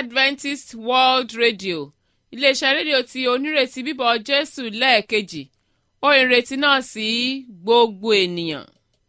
adventist world radio iléeṣẹ́ rédíò tí onírètí bíbọ̀ jésù lẹ́ẹ̀kejì ó ìrètí náà sí gbogbo ènìyàn.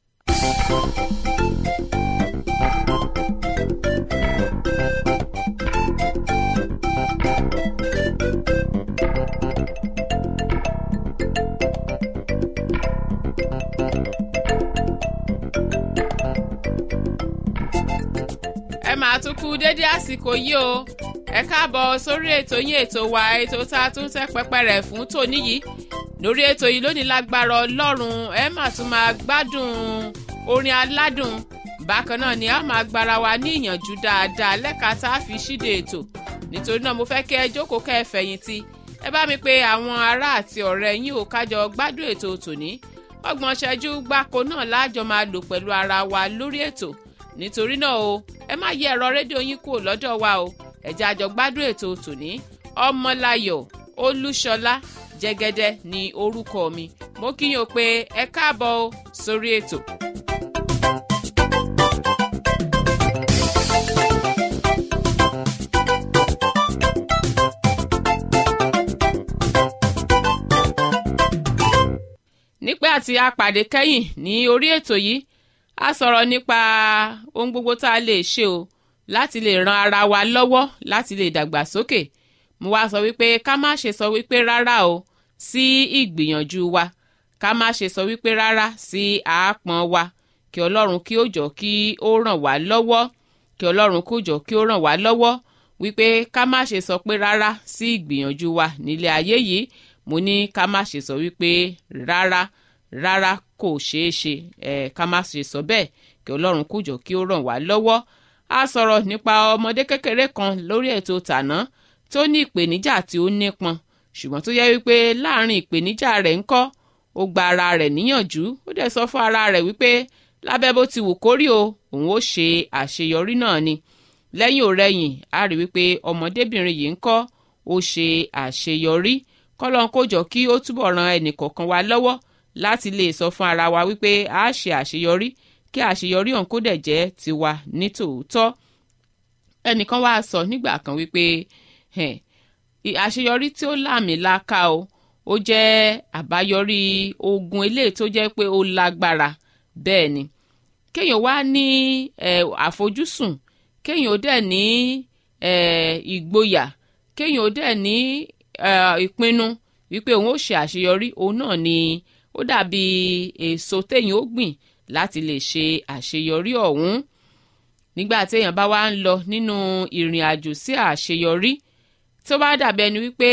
ẹ máa tún kú dédé àsìkò yìí o ẹ káàbọ̀ sórí ètò yín ètò wa ètò tá a tún tẹ́ pẹpẹ rẹ̀ fún tòní yìí lórí ètò yìí lónìí lágbára ọlọ́run ẹ máa tún máa gbádùn orin aládùn bákan náà ni a máa gbára wa ní ìyànjú dáadáa lẹ́ka tá a fi ṣíde ètò nítorí náà mo fẹ́ kẹ́ ẹ jókòó kẹ́ ẹ fẹ̀yìntì ẹ bá mi pe àwọn ará àti ọ̀rẹ́ yín ò kájọ gbádùn ètò tòní ọgbọ̀n ṣẹ́jú gbáko náà láàjọ máa lò pẹ̀lú ara wa lórí ètò nítorí náà o ẹ má yẹ ẹ̀rọ rédíò yín kúrò lọ́dọ̀ wa o ẹ̀jẹ̀ àjọ gbádùn ètò tòní ọmọláyọ̀ olúṣọlá jẹ́gẹ́dẹ́ ní orúkọ mi mo kí yín o pé ẹ káàbọ̀ o sórí ètò. nípẹ́ àti apàdé kẹ́yìn ní orí ètò yìí a sọ̀rọ̀ nípa ohun gbogbo tá a lè ṣe o láti lè ran ara wa lọ́wọ́ láti lè dàgbàsókè mo wá sọ wípé ká má ṣe sọ wípé rárá o sí ìgbìyànjú wa ká má ṣe sọ wípé rárá sí àápọn wa kí ọlọ́run kí ó jọ kí ó ràn wá lọ́wọ́ kí ọlọ́run kó jọ kí ó ràn wá lọ́wọ́ wípé ká má ṣe sọ pé rárá sí ìgbìyànjú wa nílé ayé yìí mo ní ká má ṣe sọ wípé rárá rárá kò ṣeé ṣe ẹ ká má ṣe sọ bẹ́ẹ̀ kí ọlọ́run kó jọ kí ó ràn wá lọ́wọ́ a sọ̀rọ̀ nípa ọmọdé kékeré kan lórí ètò tàná tó ní ìpèníjà tí ó nípọn ṣùgbọ́n tó yẹ wípé láàrin ìpèníjà rẹ̀ ńkọ́ ó gba ara rẹ̀ níyànjú ó dẹ̀ sọ fún ara rẹ̀ wípé lábẹ́ bó ti wù kórí o òun ó ṣe àṣeyọrí náà ni lẹ́yìn òrẹ́yìn a rí wípé ọmọdébìnrin yìí ńkọ́ ó ṣe àṣeyọrí kọ́lọ́n kó jọ kí ó túbọ̀ ran ẹnìkọ̀ọ̀kan wa lọ́wọ́ láti lè sọ fún ara wa wípé a ṣe àṣeyọrí kí àṣeyọrí ọ̀hún kó dẹ̀ jẹ́ tiwa ní tòótọ́ ẹnìkan wá sọ nígbà kan wípé àṣeyọrí tí ó láàmìlaka o ó jẹ́ àbáyọrí ogun eléyìí tó jẹ́ pé ó lágbára bẹ́ẹ̀ ni kéèyàn wá ní àfojúsùn kéèyàn ó dẹ̀ ní ìgboyà kéèyàn ó dẹ̀ ní ìpinnu wípé òun ó ṣe àṣeyọrí òun náà ni ó dàbí èso téèyàn ó gbìn láti lè ṣe àṣeyọrí ọ̀hún nígbà téèyàn bá wá ń lọ nínú ìrìn àjò sí àṣeyọrí tó bá dàbí ẹni wípé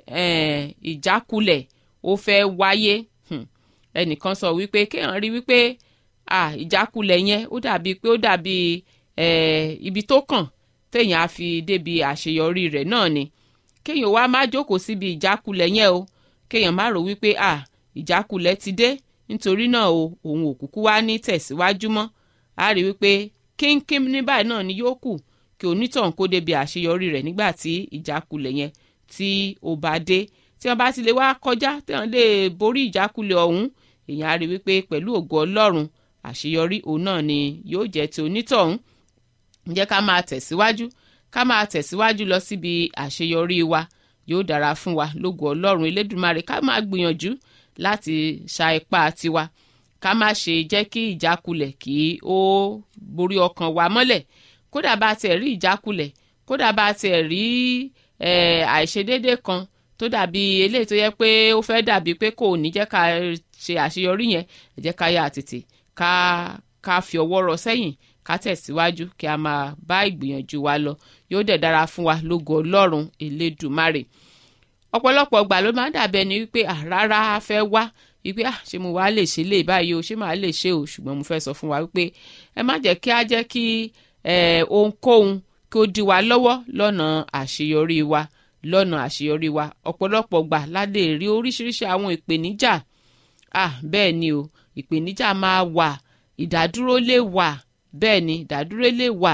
ìjákulẹ̀ ó fẹ́ wáyé ẹnìkan sọ wípé kéèyàn rí wípé ìjákulẹ̀ yẹn ó dàbí pé ó dàbí ibi tó kàn téèyàn á fi débi àṣeyọrí rẹ̀ náà ni kéèyàn wá má jókòó síbi ìjákulẹ̀ yẹn o kéèyàn má rò wípé ìjákulẹ̀ ti dé nítorí náà o òun ò kúkú wá ní tẹ̀síwájú mọ́ a rí wípé kínkín ní báyìí náà ni yóò kù kí onítọ̀hún kó débi àṣeyọrí rẹ̀ nígbà tí ìjákulẹ̀ yẹn tí ó bá dé tí wọ́n bá ti lè wá kọjá tí wọ́n lè borí ìjákulẹ̀ ọ̀hún èèyàn á rí wípé pẹ̀lú ògo ọlọ́run àṣeyọrí òun náà ni yóò jẹ́ ti onítọ̀hún jẹ́ ká máa tẹ̀síwájú ká máa tẹ̀síwájú lọ síbi àṣeyọrí wa yóò dára fún wa lógo ọlọ́run elédùnmarè ká máa gbìyànjú láti ṣa ipá tiwa ká má ṣe jẹ́ kí ìjákulẹ̀ kí ó borí ọkàn wa mọ́lẹ̀ kódà bá tiẹ̀ rí ìjákulẹ̀ kódà bá tiẹ̀ rí àìṣedédé kan tó dàbí eléyìí tó yẹ pé ó fẹ́ dàbí pé kò ní jẹ́ ká ṣe àṣeyọrí yẹn ẹ jẹ́ ká yà tètè ká ká fi ọwọ́ rọ sẹ́yìn ká tẹ̀síwájú kí a máa bá ìgbìyànjú wa lọ yóò dẹ̀ dára fún wa lógo ọlọ́run elédùmarè ọ̀pọ̀lọpọ̀ ọgbà ló máa ń dàbí ẹni wípé rárá a fẹ́ wá wípé ah ṣé mo wá lè ṣe lè báyìí o ṣé màá lè ṣe o ṣùgbọ́n mo fẹ́ sọ fún wa wípé ẹ má jẹ́ kí á jẹ́ kí ohunkóhun kí ó dí wa lọ́wọ́ lọ́nà àṣeyọrí wa lọ́nà àṣeyọrí wa ọ̀pọ̀lọpọ̀ gbà la lè rí oríṣiríṣi àwọn ìpèníjà ah bẹ́ẹ̀ ni o ìpèníjà máa wà ìdádúró lè wà bẹ́ẹ̀ ni ìdádúró lè wà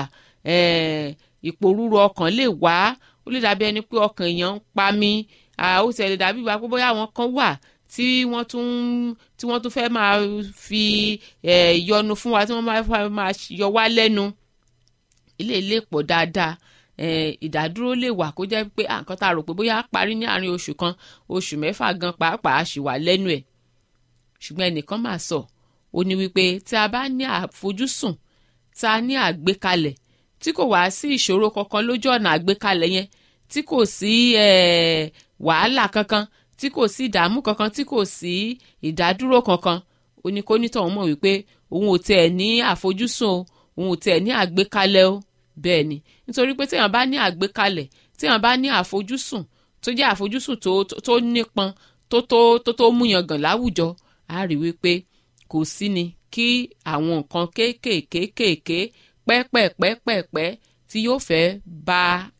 ìpòrúru ọkàn lè wà ó lè dàbí ẹni pé ọkàn èèyàn ń pa mí ó sì lè dàbí ìgbà pé bóyá àwọn kan wà tí wọ́n tún tí wọ́n tún fẹ́ máa fi ìyọnu fún wa tí wọ́n máa máa yọ wá lẹ́nu ilé ilé pọ̀ dáadáa ìdádúró lè wà kó jẹ́ pé nǹkan tá a rò pé bóyá parí ní àárín oṣù kan oṣù mẹ́fà gan pàápàá ṣì wà lẹ́nu ẹ̀ ṣùgbọ́n ẹnìkan máa sọ ó ní wípé tí a bá ní àfojúsùn tá a ní àgbékalẹ̀ tí kò wá sí ìṣòro kankan lójú ọ̀nà àgbékalẹ̀ yẹn tí kò sí wàhálà kankan tí kò sí ìdààmú kankan tí kò sí ìdádúró kankan oníkónítọ̀ mọ̀ wípé òun ò tiẹ̀ ní àfojúsùn o òun ò tiẹ̀ ní àgbékalẹ̀ o bẹ́ẹ̀ ni nítorí pé téèyàn bá ní àgbékalẹ̀ téèyàn bá ní àfojúsùn tó jẹ́ àfojúsùn tó tó nípọn tó tó tó tó múyangàn láwùjọ á rí wípé kò sí ni kí àwọn nǹkan kéékèèkéékèèké pẹ́pẹ́pẹ́pẹ́pẹ́ tí yóò fẹ́ ba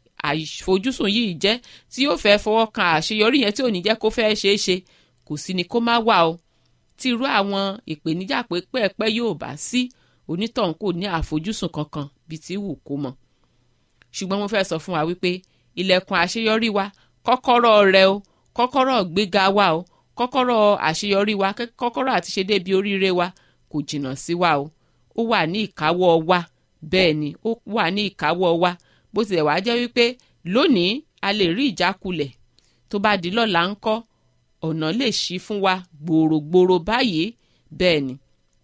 àfojúsùn yìí jẹ́ tí yóò fẹ́ fọwọ́ kan àṣeyọrí yẹn tí ò ní jẹ́ kó fẹ́ ṣeé ṣe kò sí ni kó má wà o tí irú àwọn ìpèníjà pẹ́pẹ́pẹ́ yóò bá sí onítọ̀hún kò ní àfojúsùn kankan bíi ti wù kó mọ̀ ṣùgbọ́n mo fẹ́ sọ fún wa wípé ilẹ̀kùn àṣeyọrí wa kọ́kọ́rọ́ rẹ o kọ́kọ́rọ́ gbéga wa o kọ́kọ́rọ́ àṣeyọrí wa kọ́kọ́rọ́ àti ṣe débi oríire wa kò jìnnà sí wa o ó wà ní ìkáwọ́ wa bẹ́ẹ̀ ni ó wà ní ìkáwọ́ wa bó tilẹ̀ wá jẹ́ wípé lónìí a lè rí ìjákulẹ̀ tó bá di lọ́la ń kọ́ ọ̀nà lè ṣí fún wa gbòòrògbòòrò báyìí bẹ́ẹ̀ ni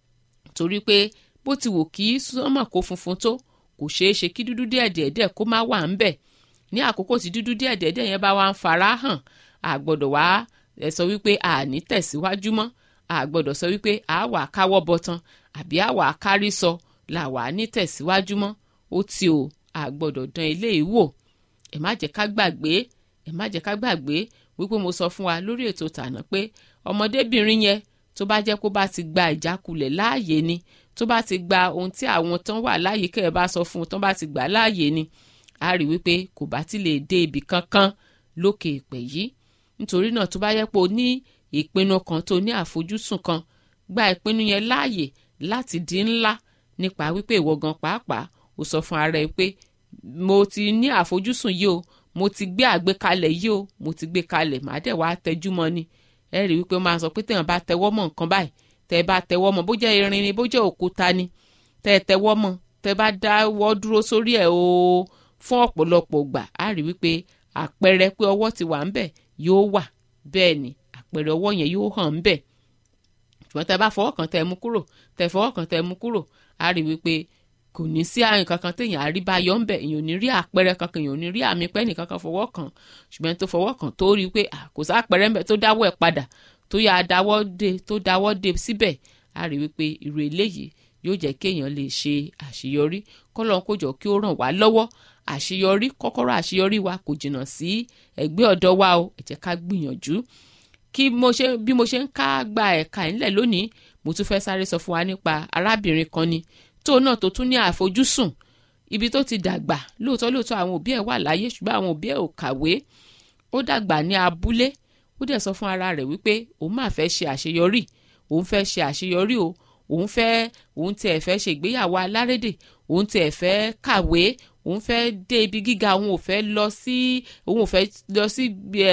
torí pé bó ti wù kí sọ́mọ̀ kó funfun tó kò ṣeé ṣe kí dúdú díẹ̀díẹ̀díẹ̀ kó má wà ń bẹ̀ ní àkókò tí dúdú díẹ̀díẹ̀díẹ̀ yẹn bá wá ń fara hàn a gbọ́dọ̀ wá ẹ sọ wípé a ní tẹ̀síwájú mọ́ a gbọ́dọ̀ sọ wípé a wà káwọ́ bọ̀tán àbí a wà kárí sọ là wà ní tẹ̀síwájú mọ́ ó ti o a gbọ́dọ̀ dán ilé yìí wò ẹ má jẹ́ ká gbàgbé ẹ má jẹ́ ká gbàgbé wípé mo sọ fún wa lórí ètò tàná pé ọmọdébìnrin yẹn tó bá jẹ́ kó bá ti gba ìjákulẹ̀ láàyè ni tó bá ti gba ohun tí àwọn tán wà láàyè kẹ́ ẹ bá sọ fún un tán bá ti gbà láàyè ni a rí wípé kò bá ti lè dé ibì kankan lókè ìpè yìí nítorí náà tó bá yẹ pé o ní ìpinnu kan tó ní àfojúsùn kan gba ìpinnu yẹn láàyè láti di ńlá nípa wípé ìwọ gan pàápàá o sọ fún ara ẹ pé mo ti ní àfojúsùn yìí o mo ti gbé àgbékalẹ̀ yìí o mo ti gbé kalẹ̀ màá dẹ̀ wá tẹjú mọ́ ni ẹ rí wípé máa sọ pé téèyàn bá tẹwọ́ mọ́ nǹkan báyìí tẹ́ bá tẹwọ́ mọ́ bó jẹ́ irin ni bó jẹ́ òkúta ni tẹ́ tẹwọ́ mọ́ tẹ́ bá dáwọ́ dúró sórí ẹ̀ o fún ọ̀pọ̀lọpọ̀ gbà á rí wípé àpẹẹrẹ pé ọwọ́ ti wà ńbẹ̀ yóò wà bẹ́ẹ̀ ni àpẹẹrẹ ọwọ́ yẹn yóò hàn ńbẹ̀ ṣùgbọ́n tẹ́ bá fọwọ́ kan tẹ́ mú kúrò tẹ́ fọwọ́ kan tẹ́ mú kúrò á rí wípé kò ní sí àrùn kankan téèyàn àrí bá yọ ńbẹ̀ èèyàn ò ní rí àpẹẹrẹ kankan èèyàn ò ní rí àmì pẹ́ nìkan kan fọwọ́ kan ṣùgbọ́n tó fọwọ́ kan tó rí i pé kò sá àpẹẹrẹ ńbẹ̀ tó dáwọ́ ẹ̀ padà tó yà á dáwọ́ dé tó dáwọ́ dé síbẹ̀ á rí wípé irú eléyìí yóò jẹ́ kéèyàn lè ṣe àṣeyọrí kọ́lọ́n kó jọ kí ó ràn wá lọ́wọ́ àṣeyọrí kọ́kọ́rọ́ àṣeyọrí wa kò jìnnà sí ẹgbẹ́ ọ̀dọ́ wa o ẹ jẹ́ ká gbìyànjú kí mo ṣe bí mo ṣe ń ká gba ẹ̀ka ìńlẹ̀ lónìí mo tún fẹ́ sáré sọ fún wa nípa arábìnrin kan ni tó náà tó tún ní àfojúsùn ibi tó ti dàgbà lóòótọ́ lóòótọ́ àwọn òbí ẹ̀ wà láyé ṣùgbọ́n àwọn òbí ẹ̀ ò kàwé ó dàgbà ní abúlé ó dẹ̀ sọ fún ara rẹ̀ wípé òun máa fẹ́ ṣe àṣeyọrí òun fẹ́ ṣe àṣeyọrí o òun fẹ́ òun tiẹ̀ fẹ́ ṣe ìgbéyàwó alárédè òun tiẹ̀ fẹ́ kàwé òun fẹ́ dé ibi gíga òun ò fẹ́ lọ sí òun ò fẹ́ lọ sí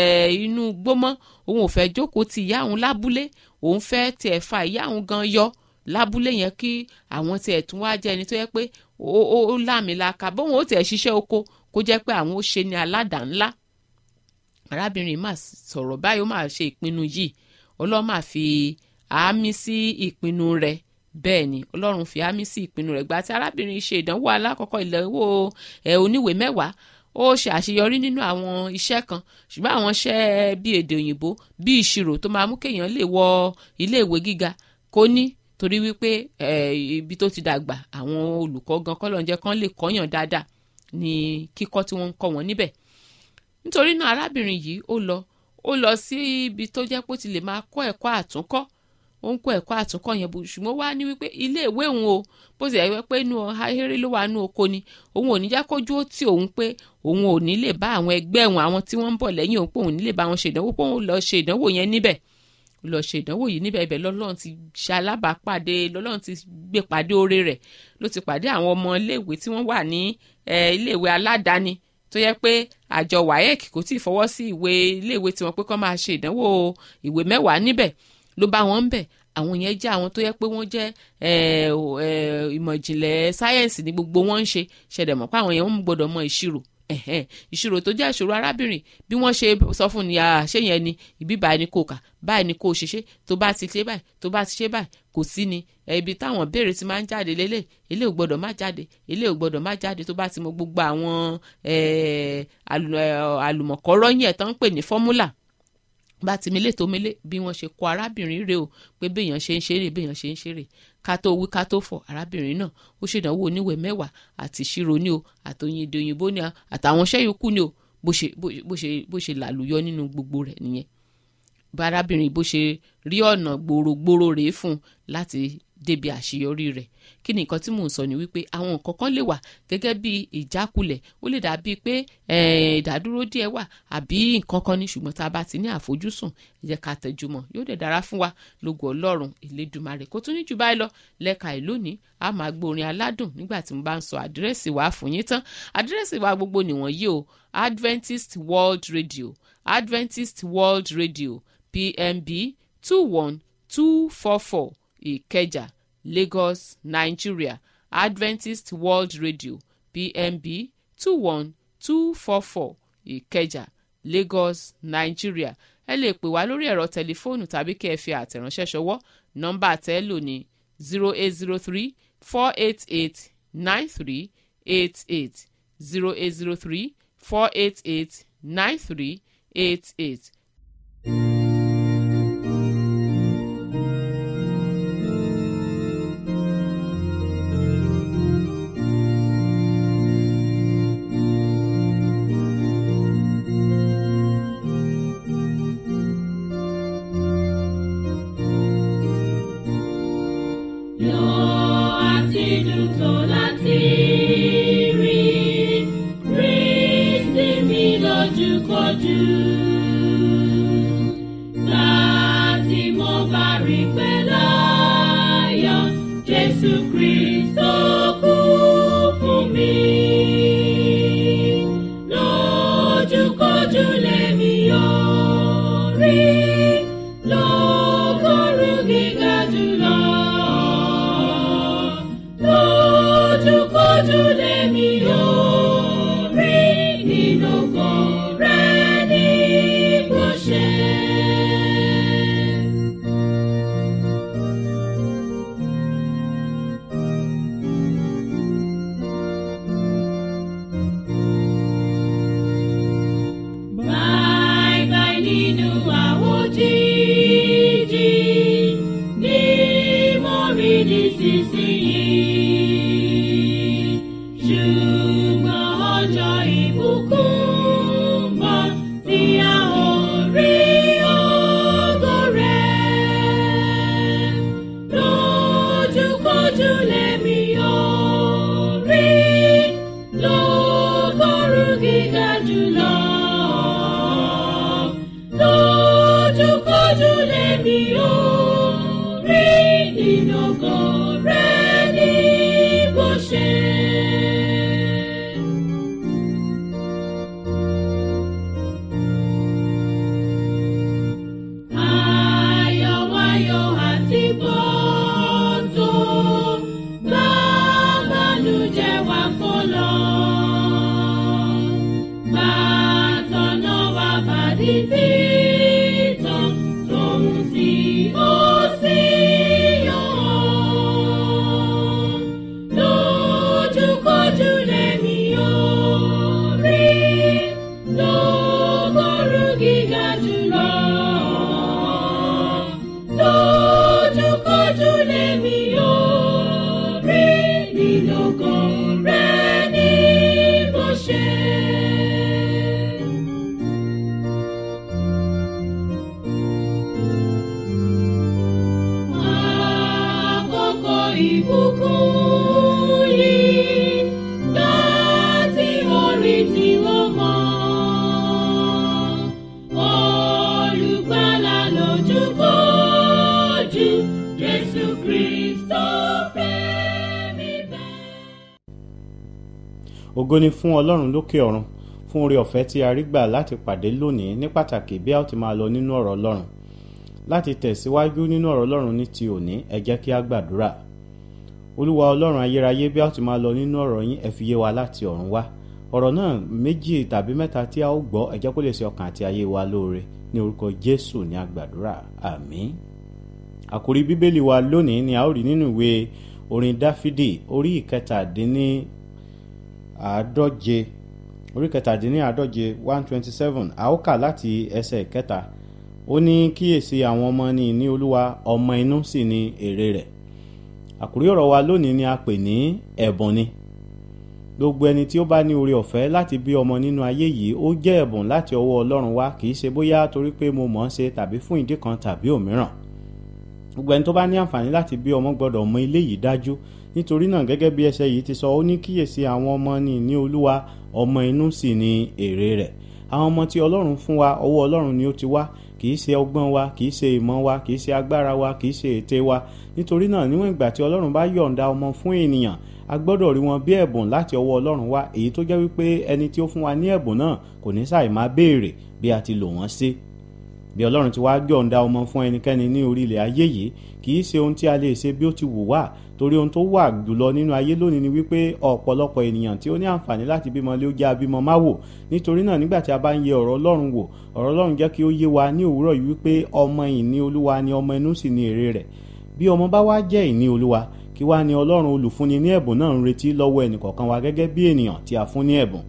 inú gbómọ́ òun ò fẹ́ jókòó ti ìyá òun lábúlé òun fẹ́ tiẹ̀ fa ìyá òun gan yọ lábúlé yẹn kí àwọn tiẹ̀ tún wá jẹ́ ẹni tó yẹ pé ó láàmìlaka bóun ó tiẹ̀ ṣiṣẹ́ oko kó jẹ́ pé àwọn ó ṣe ní aládàá ńlá arábìnrin mà sọ̀rọ̀ báyìí ó máa ṣe ìpinnu yìí ọlọ́run máa fi àmì sí ìpinnu rẹ̀ bẹ́ẹ̀ ni ọlọ́run fi àmì sí ìpinnu rẹ̀ gba tí arábìnrin ṣe ìdánwò alákọ̀ọ́kọ́ ìdánwò ẹ̀ oníwèé mẹ́wàá ó ṣe àṣeyọrí nínú àwọn iṣẹ́ kan ṣùgbọ́n àwọn iṣẹ́ bíi èdè òyìnbó bíi ìṣirò tó máa mú kéèyàn lè wọ iléèwé gíga kó ní torí wípé ibi tó ti dàgbà àwọn olùkọ́ gan kọ́lọ́njẹ́ kan lè kọ́yàn dáadáa ní kíkọ́ tí wọ́n ń kọ́ wọn níbẹ̀ nítorí náà arábìnrin yìí ó lọ ó lọ sí ibi tó jẹ́ pé ó ti lè máa kọ́ ẹ̀kọ́ àtúnkọ́ ó ń kọ́ ẹ̀kọ́ àtúnkọ́ yẹn bó ṣùgbọ́n wá ní wípé ilé ìwé òun o bó ti yẹ pé inú ahéré ló wà nú oko ni òun ò ní jẹ́ kójú ó tì òun pé òun ò ní lè bá àwọn ẹgbẹ́ òun àwọn tí wọ́n ń bọ̀ lẹ́yìn òun pé òun ní lè bá wọn ṣe ìdánwò pé òun lọ ṣe ìdánwò yẹn níbẹ̀ lọ ṣe ìdánwò yìí níbẹ̀ ibẹ̀ lọ́lọ́run ti ṣe alábàápàdé lọ́lọ́run ti gbé pàdé oore rẹ̀ ló ti pàdé àwọn ọmọ iléèwé tí wọ́n wà ní iléèwé aládàáni tó yẹ pé àjọ waec kò tí ì fọwọ́ sí ìwé iléèwé tiwọn pé kán máa ṣe ìdánwò ìwé mẹ́wàá níbẹ̀ ló bá wọn ń bẹ̀ àwọn yẹn jẹ́ àwọn tó yẹ pé wọ́n jẹ́ ìmọ̀ ìjìnlẹ̀ sáyẹ́ǹsì ní gbogbo wọn ń ṣe ṣẹ̀dẹ̀ mọ̀ pé àwọn yẹn wọ́n gbọ́dọ̀ mọ ìṣirò ẹ̀hẹ́n ìṣirò tó jẹ́ ìṣòro arábìnrin bí wọ́n ṣe sọ fún ni ṣé yẹn ni ìbí báyìí ni kò kà báyìí ni kò ṣeṣe tó bá ti ṣe báyìí tó bá ti ṣe báyìí kò sí ni ibi táwọn béèrè ti máa ń jáde lélẹ̀ ilé ò gbọ́dọ̀ má jáde ilé ò gbọ́dọ̀ má jáde tó bá ti mọ gbogbo àwọn àlùmọ̀kọ́rọ́ yẹn tó ń pè ní fọ́múlà bá ti mele tó mele bí wọ́n ṣe kọ arábìnrin rẹ̀ o pé béèyàn ṣe ń ṣeré béèyàn ṣe ń ṣeré ká tó wí ká tó fọ̀ arábìnrin náà ó ṣèdánwò oníwèé mẹ́wàá àti ìṣirò ní o àtòyìn èdè òyìnbó ní o àtàwọn iṣẹ́ yòókù ní o bó ṣe bó ṣe bó ṣe làlùyọ nínú gbogbo rẹ̀ nìyẹn bá arábìnrin bó ṣe rí ọ̀nà gbòòrògbòòrò rèé fún un láti débi àṣeyọrí rẹ̀ kí ni nǹkan tí mò ń sọ ni wípé àwọn nǹkan kan lè wà gẹ́gẹ́ bí ìjákulẹ̀ ó lè dàbí pé ìdádúró díẹ̀ wà àbí nǹkan kan ní ṣùgbọ́n tá a bá ti ní àfojúsùn ẹ jẹ́ ká tẹjúmọ́ yóò dẹ̀ dára fún wa lógo ọlọ́run ìlédùmarè kó tún ní jù báyìí lọ lẹ́ka ìlú ní a máa gbórin aládùn nígbà tí mo bá ń sọ àdírẹ́sì wa fún yín tán àdírẹ́sì wa gbogbo nìwọ̀nyí o Adventist World Radio Adventist World Radio PMB two one two four four ìkẹjà lagos nigeria adventist world radio pmb two one two four four ìkẹjà lagos nigeria ẹ lè pè wá lórí ẹ̀rọ tẹlifóònù tàbí kẹ́ ẹ fi àtẹ̀ránṣẹ́ ṣọwọ́ nọ́mbà tẹ́ lò ní zero eight zero three four eight eight nine three eight eight zero eight zero three four eight eight nine three eight eight. ògo ni fún ọlọ́run lókè ọ̀run fún oore ọ̀fẹ́ tí a rí gbà láti pàdé lónìí ní pàtàkì bí a ó ti máa lọ nínú ọ̀rọ̀ ọlọ́run láti tẹ̀síwájú nínú ọ̀rọ̀ ọlọ́run ní ti òní ẹ jẹ́ kí a gbàdúrà olúwa ọlọ́run ayérayé bí a ó ti máa lọ nínú ọ̀rọ̀ yín ẹ fi yé wa láti ọ̀run wá ọ̀rọ̀ náà méjì tàbí mẹ́ta tí a ó gbọ́ ẹ jẹ́ kó lè ṣe ọkàn àti ayé wa lóore ní orúkọ jésù ní àgbàdúrà àmín àkórí bíbélì wa lónìí ni a ó rí nínú ìwé orin dáfídì orí ìkẹtàdínní àádọ́je orí kẹtàdínní àádọ́je one twenty seven a ó kà láti ẹsẹ̀ kẹta ó ní kíyèsí àwọn ọmọ ní ní olúwa ọmọ inú sì ni èrè rẹ̀ àkórí ọ̀rọ̀ wa lónìí ni a pè ní ẹ̀bùn ni gbogbo ẹni tí ó bá ní oore ọ̀fẹ́ láti bí ọmọ nínú ayé yìí ó jẹ́ ẹ̀bùn láti ọwọ́ ọlọ́run wá kì í ṣe bóyá torí pé mo mọ̀ ọ́n ṣe tàbí fún ìdí kan tàbí òmíràn gbogbo ẹni tó bá ní àǹfààní láti bí ọmọ gbọ́dọ̀ mọ ilé yìí dájú nítorí náà gẹ́gẹ́ bí ẹsẹ̀ yìí ti sọ ó ní kíyèsí àwọn ọmọ ní ní olúwa ọmọ inú sì ni èrè rẹ̀ àwọn ọmọ tí ọlọ́run fún wa ọwọ́ ọlọ́run ni ó ti wá kì í ṣe ọgbọ́n wa kì í ṣe ìmọ̀ wa kì í ṣe agbára wa kì í ṣe ète wa nítorí náà níwọ̀n ìgbà tí ọlọ́run bá yọ̀ǹda ọmọ fún ènìyàn a gbọ́dọ̀ rí wọn bí ẹ̀bùn láti ọwọ́ ọlọ́run wá èyí tó jẹ́ wípé ẹni tí ó fún wa ní ẹ̀bùn náà kò ní ṣàì máa béèrè bí a ti lò wọ́n sí bí ọlọ́run ti wá yọ̀ǹda ọmọ fún ẹnikẹ́ni ní orí ilẹ̀ ayé yìí kì í ṣe ohun tí a lè ṣe bí ó ti wù wá torí ohun tó wà jùlọ nínú ayé lónìí ni wípé ọ̀pọ̀lọpọ̀ ènìyàn tí ó ní àǹfààní láti bímọ lé ó jẹ́ abímọ má wò nítorí náà nígbà tí a bá ń yẹ ọ̀rọ̀ ọlọ́run wò ọ̀rọ̀ ọlọ́run jẹ́ kí ó yé wa ní òwúrọ̀ yìí wípé ọmọ ìní olúwa ni ọmọ inú sì ni èrè rẹ̀ bí ọmọ bá wá jẹ́ ìní olúwa kí wá ní ọlọ́run olùfúnni ní ẹ̀bùn náà ń retí lọ́wọ́ ẹnìkọ̀ọ̀kan wa gẹ́gẹ́ bí ènìyàn tí a fún ní ẹ̀bùn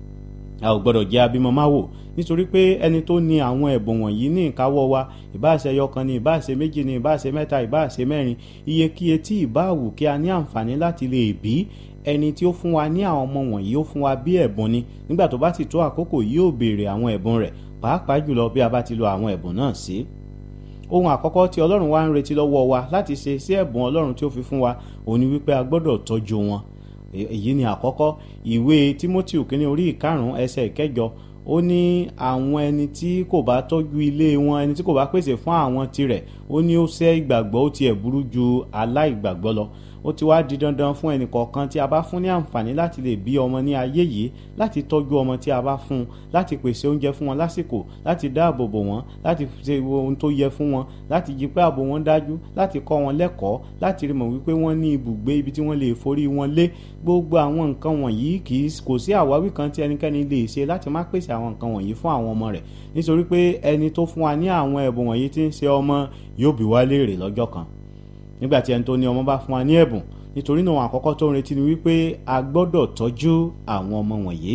a ò gbọ́dọ̀ jẹ́ abímọ má wò nítorí pé ẹni tó ní àwọn ẹ̀bùn wọ̀nyí ní ìkáwọ́ wa ìbáṣe ẹyọkan ni ìbáṣe méjì ni ìbáṣe mẹ́ta ìbáṣe mẹ́rin iyekíye tí ìbáwù kí a ní àǹfààní láti lè bí ẹni tí ó fún wa ní àwọn ọmọ wọ̀nyí ó fún wa bí ẹ̀bùn ni nígbà tó bá sì tó àkókò yóò béèrè àwọn ẹ̀bùn rẹ̀ pàápàá jùlọ bí a bá ti lo àwọn ẹ̀bùn náà sí ohun àkọ́kọ́ tí ọlọ́run wá ń retí lọ́wọ́ wa láti ṣe sí ẹ̀bùn ọlọ́run tí ó fi fún wa òun ni wípé a gbọ́dọ̀ tọ́jú wọn èyí ni àkọ́kọ́ ìwé timothy kínní orí ìkarùn-ún ẹsẹ̀ ìkẹjọ ó ní àwọn ẹni tí kò bá tọ́jú ilé wọn ẹni tí kò bá pèsè fún àwọn tirẹ̀ ó ní ó ṣẹ́ ìgbàgbọ́ ó tiẹ̀ burú ju aláìgbàgbọ́ lọ ó ti wá di dandan fún ẹnì kọ̀ọ̀kan tí a bá fún ní àǹfààní láti lè bí ọmọ ní ayé yìí láti tọ́jú ọmọ tí a bá fún un láti pèsè oúnjẹ fún wọn lásìkò láti dáàbò bò wọ́n láti ṣe ohun tó yẹ fún wọn láti jí pé ààbò wọn dájú láti kọ́ wọn lẹ́kọ̀ọ́ láti rí mọ̀ wípé wọ́n ní ibùgbé ibi tí wọ́n lè forí wọn lé gbogbo àwọn nǹkan wọ̀nyí kì í kò sí àwáwí kan tí ẹnikẹ́ni lè ṣe láti má pèsè àwọn nǹkan wọ̀nyí fún àwọn ọmọ rẹ̀ nítorí pé ẹni tó fún wa ní àwọn ẹ̀bùn wọ̀nyí tí ń ṣe ọmọ yóò bí wá léèrè lọ́jọ́ kan nígbà tí ẹni tó ní ọmọ bá fún wa ní ẹ̀bùn nítorí náà àkọ́kọ́ tó ń retí ni wípé a gbọ́dọ̀ tọ́jú àwọn ọmọ wọ̀nyí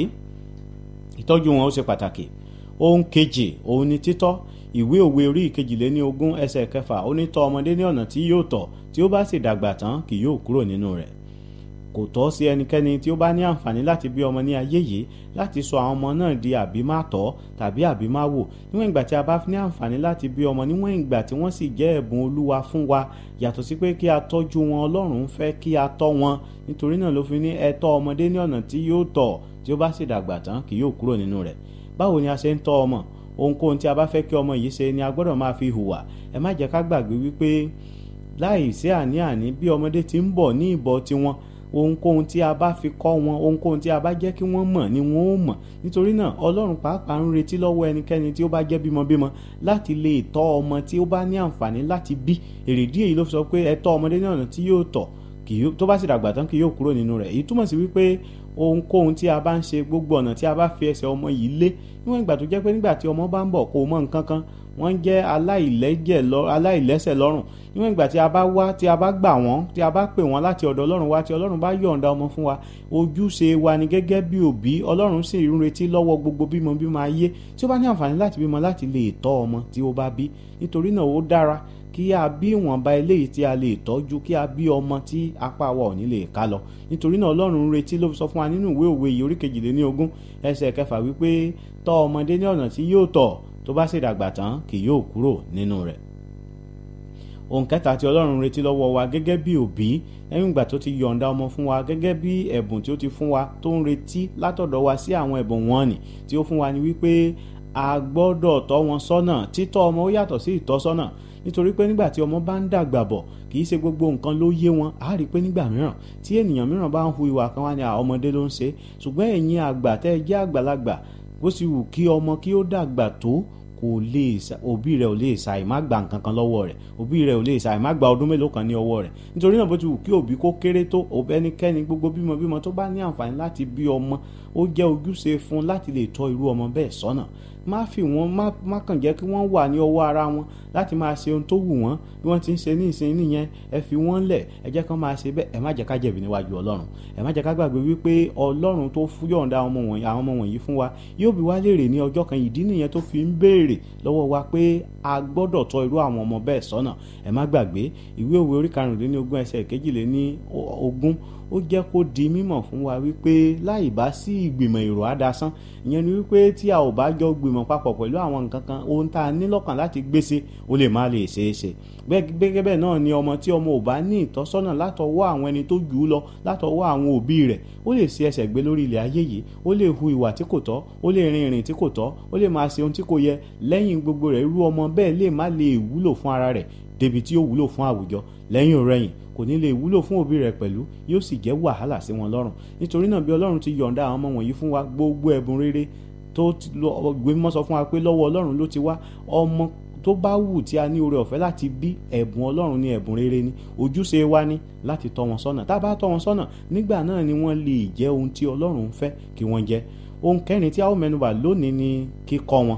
ìtọ́jú wọn ó ṣe pàtàkì ohun kejì òun ni títọ́ ìwé òwe orí ìkejìléní ogún ẹsẹ̀ kẹfà ó ní tọ́ ọmọdé ní ọ̀nà tí yóò tọ̀ tí ó bá sì dàgbà tán kì yóò kúrò nínú rẹ̀ kò tọ́ sí ẹnikẹ́ni tí ó bá ní àǹfààní láti bí ọmọ ní ayé yìí láti sọ àwọn ọmọ náà di àbímátọ́ tàbí àbímáwò níwọ̀n ìgbà tí a bá ní àǹfààní láti bí ọmọ níwọ̀n ìgbà tí wọ́n sì jẹ́ ẹ̀bùn olúwa fún wa yàtọ̀ sí pé kí a tọ́jú wọn ọlọ́run fẹ́ kí a tọ́ wọn nítorí náà ló fi ní ẹ tọ́ ọmọdé ní ọ̀nà tí yóò tọ̀ tí ó bá sì dàgbà tán kì yóò kúrò nínú rẹ̀ báwo ni a ṣe ń tọ́ ọmọ ohunkóhun tí a bá fẹ́ kí ọmọ yìí ṣe ni a gbọ́dọ̀ máa fi hùwà ẹ má jẹ́ ká gbàgbé wípé láì sí àní-àní bí ọmọdé ti ń bọ̀ ní ìbọ̀ tiwọn ohunkóhun tí a bá fi kọ́ wọn ohunkóhun tí a bá jẹ́ kí wọ́n mọ̀ ni wọ́n ó mọ̀ nítorí náà ọlọ́run pàápàá ń retí lọ́wọ́ ẹnikẹ́ni tí ó bá jẹ́ bímọbímọ láti lè tọ́ ọmọ tí ó bá ní àǹfààní láti bí èrèdí èyí ló fi sọ pé ẹ tọ́ ọmọdé ní ọ̀nà tí yóò tọ̀ tó bá sì dàgbà tán kì yóò kúrò nínú rẹ̀ èyí túmọ̀ sí wípé ohunkóhun tí a bá ń ṣe gbogbo ọ̀nà tí a bá fi ẹsẹ̀ ọmọ yìí lé níwọ̀n ìgbà tó jẹ́ pé nígbà tí ọmọ bá ń bọ̀ kò mọ nǹkan kan wọ́n jẹ́ aláìlẹ́sẹ̀ lọ́rùn níwọ̀n ìgbà tí a bá wá tí a bá gbà wọ́n tí a bá pè wọ́n láti ọ̀dọ̀ ọlọ́run wá tí ọlọ́run bá yọ̀ǹda ọmọ fún wa ojúṣe wa ni gẹ́gẹ́ bí òbí ọlọ́run sì ń retí lọ́wọ́ gbogbo bímọ bímọ ayé tí ó bá ní àǹfààní láti bímọ láti lè tọ́ ọmọ tí ó bá bí nítorí náà ó dára kí a bí ìwọ̀nba eléyìí tí a lè tọ́jú kí a bí ọmọ tí apá wa ò ní lè ká lọ nítorí náà ọlọ́run ń retí ló fi sọ fún wa nínú ìwé òwe yìí orí kejìléní ogún ẹsẹ̀ kẹfà wípé tọ́ ọmọdé ní ọ̀nà tí yóò tọ̀ tó bá sì dàgbà tán kì yóò kúrò nínú rẹ̀ ohun kẹta tí ọlọ́run retí lọ́wọ́ wa gẹ́gẹ́ bí òbí lẹ́yìn ìgbà tó ti yọ̀ǹda ọmọ fún wa gẹ́gẹ́ bí ẹ̀bùn tí ó ti fún wa tó ń retí látọ̀dọ̀ wa sí àwọn ẹ̀bùn wọn nì tí ó fún wa ni wípé a gbọ́dọ̀ tọ́ wọn sọ́nà títọ́ ọmọ ó yàtọ̀ sí ìtọ́sọ́nà nítorí pé nígbà tí ọmọ bá ń dàgbà bọ̀ kì í ṣe gbogbo nǹkan ló yé wọn á rí i pé nígbà mìíràn tí ènìyàn mìíràn bá ń hu ìwà kan wá ní ọmọdé ló ń ṣe ṣùgbọ́n ẹ̀yin àgbà tẹ́ ẹ jẹ́ àgbàlagbà bó sì wù kí ọmọ kí ó dàgbà tó kò kò lè sa òbí rẹ̀ ò lè sa ìmá gba nǹkan kan lọ́wọ́ rẹ̀ òbí rẹ̀ ò lè sa ìmá gba ọdún mélòó kan ní ọwọ́ rẹ̀ nítorí náà bó ti wù kí òbí kó kéré tó òbí ẹnikẹ́ni gbogbo bímọ bímọ tó bá ní àǹfààní láti bí ọmọ ó jẹ́ ojúṣe fún láti lè tọ́ irú ọmọ bẹ́ẹ̀ sọ́nà má fi wọn má má kàn jẹ́ kí wọ́n wà ní ọwọ́ ara wọn láti máa ṣe ohun tó wù wọ́n bí wọ́n ti ń ṣe ní ìsìn nìyẹn ẹ fi wọ́n lẹ̀ ẹ jẹ́ kán máa ṣe bẹ́ẹ̀ ẹ má jẹ́ ká jẹ̀bi níwájú ọlọ́run ẹ má jẹ́ ká gbàgbé wípé ọlọ́run tó yọ̀ǹda àwọn ọmọ wọ̀nyí àwọn ọmọ wọ̀nyí fún wa yóò bi wá léèrè ní ọjọ́ kan ìdí nìyẹn tó fi ń béèrè lọ́wọ́ wa pé a gbọ́dọ̀ tọ́ irú àwọn ọmọ bẹ́ẹ̀ sọ́nà ẹ má gbàgbé ìwé òwe orí karùndínlógún ẹsẹ̀ kejìléní ogún ó jẹ́ kó di mímọ̀ fún wa wípé láì bá sí ìgbìmọ̀ èrò àdásán ìyẹn ni wípé tí a ò bá jọ gbìmọ̀ papọ̀ pẹ̀lú àwọn nǹkan kan ohun tá a ní lọ́kàn láti gbèsè ó lè má lè ṣeé ṣe gẹ́gẹ́ bẹ́ẹ̀ náà ni ọmọ tí ọmọ ò bá ní ìtọ́sọ́nà látọwọ́ àwọn ẹni tó jù ú lọ látọwọ́ àwọn òbí rẹ̀ ó lè ṣe ẹsẹ̀ gbé lórí ilẹ̀ ayé yìí ó lè hu ìwà tí kò tọ́ ó lè rin ìrìn tí kò tọ́ ó lè máa ṣe ohun tí kò yẹ lẹ́yìn gbogbo rẹ̀ irú ọmọ bẹ́ẹ̀ lè má lè wúlò fún ara rẹ̀ débi tí ó wúlò fún àwùjọ lẹ́yìn òrẹ́yìn kò ní lè wúlò fún òbí rẹ̀ pẹ̀lú yóò sì jẹ́ wàhálà sí wọn lọ́rùn nítorí náà bí ọlọ́run ti yọ̀ǹda àwọn ọmọ wọ̀nyí fún wa gbogbo ẹ̀bùn rere tó gbé mọ́ sọ fún wa pé lọ́wọ́ ọlọ́run ló ti wá ọmọ tó bá wù tí a ní oore ọ̀fẹ́ láti bí ẹ̀bùn ọlọ́run ní ẹ̀bùn rere ni ojúṣe wa ní láti tọ́ wọn sọ́nà tá a bá tọ́ wọn sọ́nà nígbà náà ni wọ́n lè jẹ́ ohun tí ọlọ́run fẹ́ kí wọ́n jẹ́ ohun kẹrin tí a ó mẹ́nubà lónìí ni kíkọ́ wọn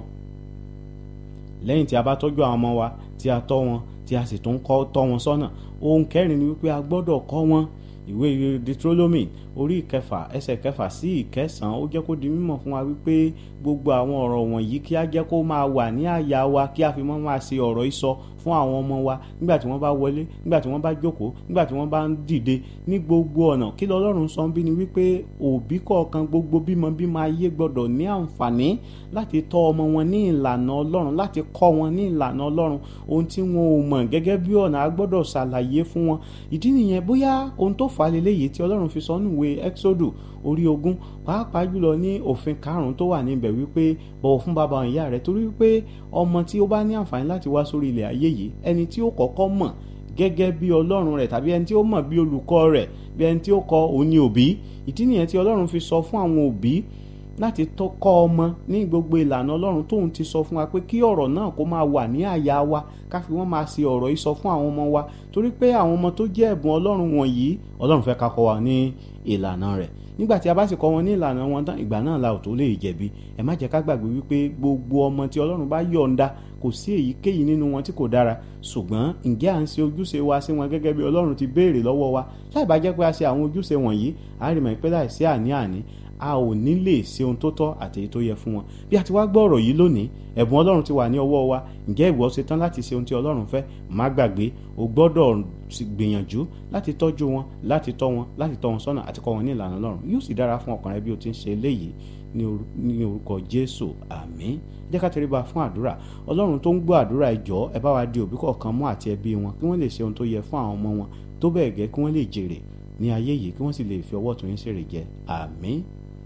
lẹ́yìn tí a bá tọ́jú àwọn ọmọ wa tí a tọ́ wọn tí a sì tún kọ́ tọ́ wọn sọ́nà ohun kẹrin ni wípé a gbọ́dọ̀ kọ́ wọn ìwé Deuteronomy orí ìkẹfà ẹsẹ̀ kẹfà sí ìkẹsàn-án ó jẹ́ kó di mímọ̀ fún wa wípé gbogbo àwọn ọ̀rọ̀ wọ̀nyí kí á jẹ́ kó máa wà ní àyà wa kí a fi mọ́ máa ṣe ọ̀rọ̀ ìsọ fún àwọn ọmọ wa nígbà tí wọ́n bá wọlé nígbà tí wọ́n bá jókòó nígbà tí wọ́n bá ń dìde ní gbogbo ọ̀nà kí lọ́lọ́run sọ bí ni wípé òbí kọ̀ọ̀kan gbogbo bímọ bímọ ayé gbọ́dọ̀ ní àǹfààní láti tọ́ ọmọ wọn ní ìlànà ọlọ́run láti kọ́ wọn ní ìlànà ọlọ́run ohun tí wọn ò mọ̀ gẹ́gẹ́ bí ọ̀nà a gbọ́dọ̀ ṣàlàyé fún wọn ìdí nìyẹn bóyá ohun tó fà á lélẹ́yìí tí ọlọ́run fi sọ nùwé Exodus orí ogún pàápàá jùlọ ní òfin karùnún tó wà níbẹ̀ wípé bọ̀wọ̀ fún bàbá ìyá rẹ̀ torí wípé ọmọ tí ó bá ní àǹfààní láti wá sórí ilẹ̀ ayé yìí ẹni tí ó kọ́kọ́ mọ̀ gẹ́gẹ́ bí ọlọ́run rẹ̀ tàbí ẹni tí ó mọ̀ bí olùkọ́ rẹ̀ bí ẹni tí ó kọ́ òun ni òbí ìdí nìyẹn tí ọlọ́run fi sọ fún àwọn òbí láti kọ́ ọmọ ní gbogbo ìlànà ọlọ́run tóun ti sọ fún wa pé kí ọ̀rọ̀ náà kó máa wà ní àyà wa ká fi wọ́n máa ṣe ọ̀rọ̀ yìí sọ fún àwọn ọmọ wa torí pé àwọn ọmọ tó jẹ́ ẹ̀bùn ọlọ́run wọ̀nyí ọlọ́run fẹ́ ká kọ́ wa ní ìlànà rẹ̀ nígbà tí a bá sì kọ́ wọn ní ìlànà wọn tán ìgbà náà la ò tó lè jẹ̀bi ẹ má jẹ́ ká gbàgbé wípé gbogbo ọmọ tí ọlọ́run bá yọ̀ǹda kò sí èyíkéyìí nínú wọn tí kò dára ṣùgbọ́n ǹjẹ́ à ń ṣe ojúṣe wa sí wọn gẹ́gẹ́ bí ọlọ́run ti béèrè lọ́wọ́ wa láì bá jẹ́ pé a ṣe àwọn ojúṣe wọ̀nyí a rí mọ̀ pé láì sí àní-àní a ò ní lè ṣe ohun tó tọ́ àti èyí tó yẹ fún wọn bí a ti wá gbọ́ ọ̀rọ̀ yìí lónìí ẹ̀bùn ọlọ́run ti wà ní ọwọ́ wa ǹjẹ́ ìwọ ṣe tán láti ṣe ohun tí ọlọ́run fẹ́ má gbàgbé o gbọ́dọ̀ gbìyànjú láti tọ́jú wọn láti tọ́ wọn láti tọ́ wọn sọ́nà àti kọ́ wọn ní ìlànà ọlọ́run yóò sì dára fún ọkàn rẹ bí o ti ń ṣe eléyìí ní orúkọ jésù àmín jẹ́ ká tẹríba fún àdúrà ọlọ́run tó ń gbọ́ àdúrà ẹ jọ̀ọ́ ẹ bá wa di òbí kọ̀ọ̀kan mú àti ẹbí wọn kí wọ́n lè ṣe ohun tó yẹ fún àwọn ọmọ wọn tó bẹ́ẹ̀ gẹ́ kí wọ́n lè jèrè ní ayé yìí kí wọ́n sì lè fi ọwọ́ tó yín ṣèrè jẹ àmín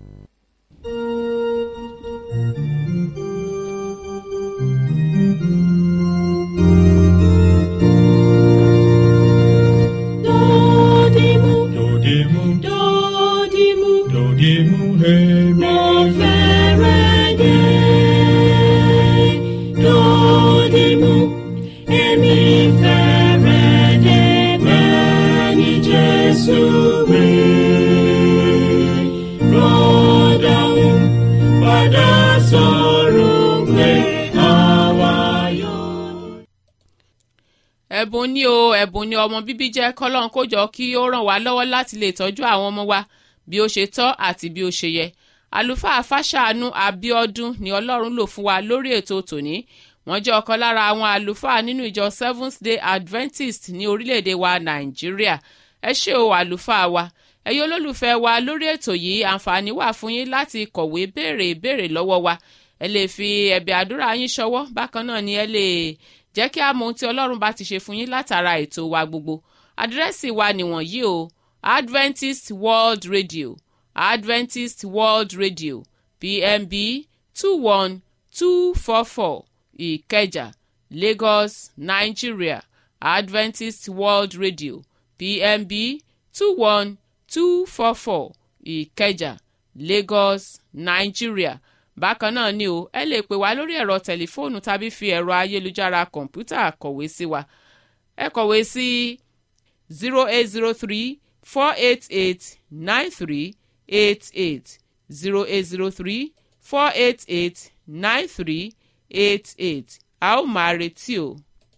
Dodimu, Dodimu, dodimu, dodimu, hemi. mo fẹ́rẹ̀ dé. Dodimu, èmi fẹ́rẹ̀ dé bẹ́ẹ̀ ni Jésù wí. Rọ́dàún padà sọ̀rọ̀ pé àwa yóò. ẹ̀bùn ni o ẹ̀bùn ni ọmọ bíbí jẹ́ kọ́lọ́n kó jọ kí ó ràn wá lọ́wọ́ láti lè tọ́jú àwọn ọmọ wa bí ó ṣe tọ́ àti bí ó ṣe yẹ àlùfáà fàṣàánú abiodun ni ọlọ́run lò fún wa lórí ètò tòní wọ́n jẹ́ ọ̀kan lára àwọn àlùfáà nínú ìjọ seventh day adventist ní orílẹ̀-èdè wa nàìjíríà ẹ ṣé o àlùfáà wa ẹ̀yin olólùfẹ́ wa lórí ètò yìí àǹfààní wà fún yín láti kọ̀wé béèrè ìbéèrè lọ́wọ́ wa ẹ lè fi ẹ̀bẹ̀ àdúrà yín ṣọwọ́ bákan náà ni ẹ lè jẹ́ kí a mọ ohun tí ọlọ́run bá ti ṣe fún yín látara ètò wa gbogbo àdírẹ́sì wa nìwọ̀nyí o adventist world radio adventist world radio pmb two one two four four ìkẹjà lagos nigeria adventist world radio pmb two one two four four ìkẹjà lagos nigeria bákan náà ni o ẹ lè pè wá lórí ẹ̀rọ tẹlifóònù tàbí fi ẹ̀rọ ayélujára kọ̀ǹpútà kọ̀wé sí wa ẹ kọ̀wé sí zero eight zero three four eight eight nine three eight eight zero eight zero three four eight eight nine three eight eight a ó máa retí o.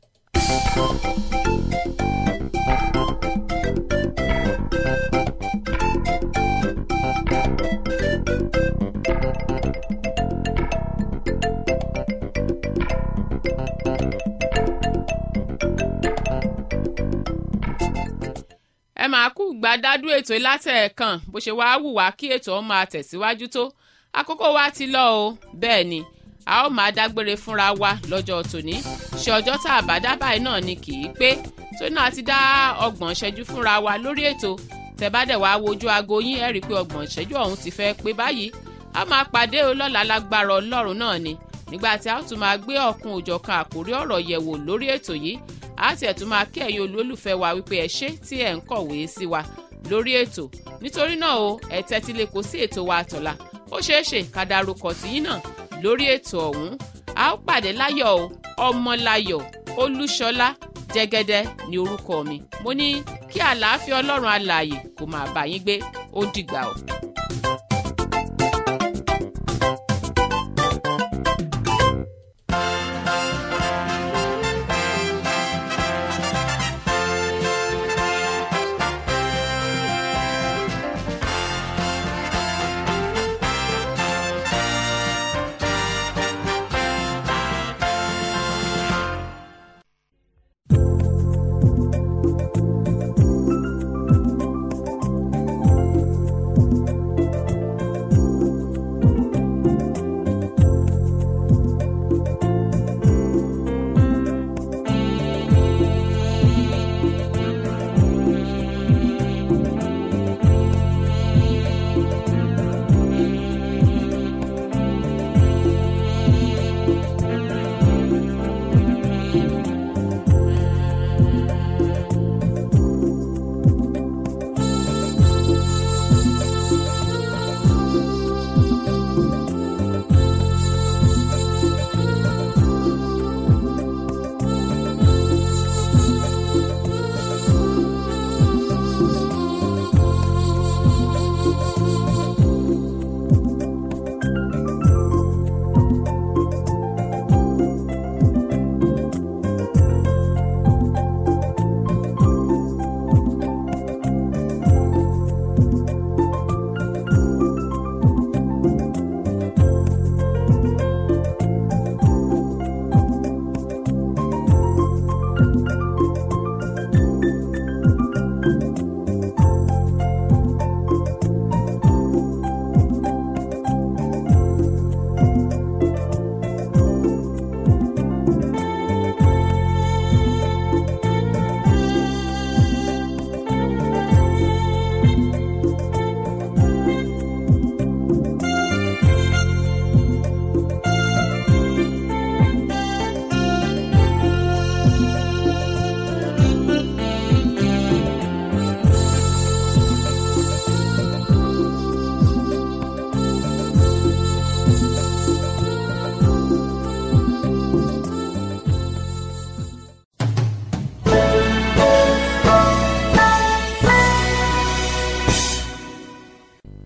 ẹ máa kú gbàdádú ètò látẹ̀ẹ̀kan bó ṣe wáá wù wá kí ètò ọ̀hún máa tẹ̀síwájú tó àkókò wa ti lọ o bẹ́ẹ̀ ni a ó máa dágbére fúnra wa lọ́jọ́ tòní ṣe ọjọ́ tá a bá dábàá náà ni kì í pé tó náà ti dá ọgbọ̀n ṣẹ́jú fúnra wa lórí ètò tẹ̀bádẹ̀ wá wojú aago yín ẹ̀ rí i pé ọgbọ̀n ṣẹ́jú ọ̀hún ti fẹ́ pé báyìí a máa pàdé o lọ́la lágbára ọlọ́run náà ni nígbà tí a ó tún máa gbé ọ̀kun òjọ̀kan àkórí ọ̀rọ̀ yẹ̀wò lórí ètò yìí a ti ẹ̀ tún máa kí ẹ̀yin olólùfẹ́ wa wípé ẹ ṣé tí ẹ̀ ń kọ̀wé sí wa lórí ètò nítorí náà o ẹ tẹ́tí lè kó sí ètò wa àtọ̀la ó ṣeé ṣe ká darúkọ tìyín náà lórí ètò ọ̀hún a ó pàdé láyọ̀ o ọmọláyọ̀ olúṣọlá jẹ́gẹ́dẹ́ ní orúkọ mi mo ní kí àlàáfíà ọlọ́run alààyè kó máa bá yín gbé ó dìgbà o.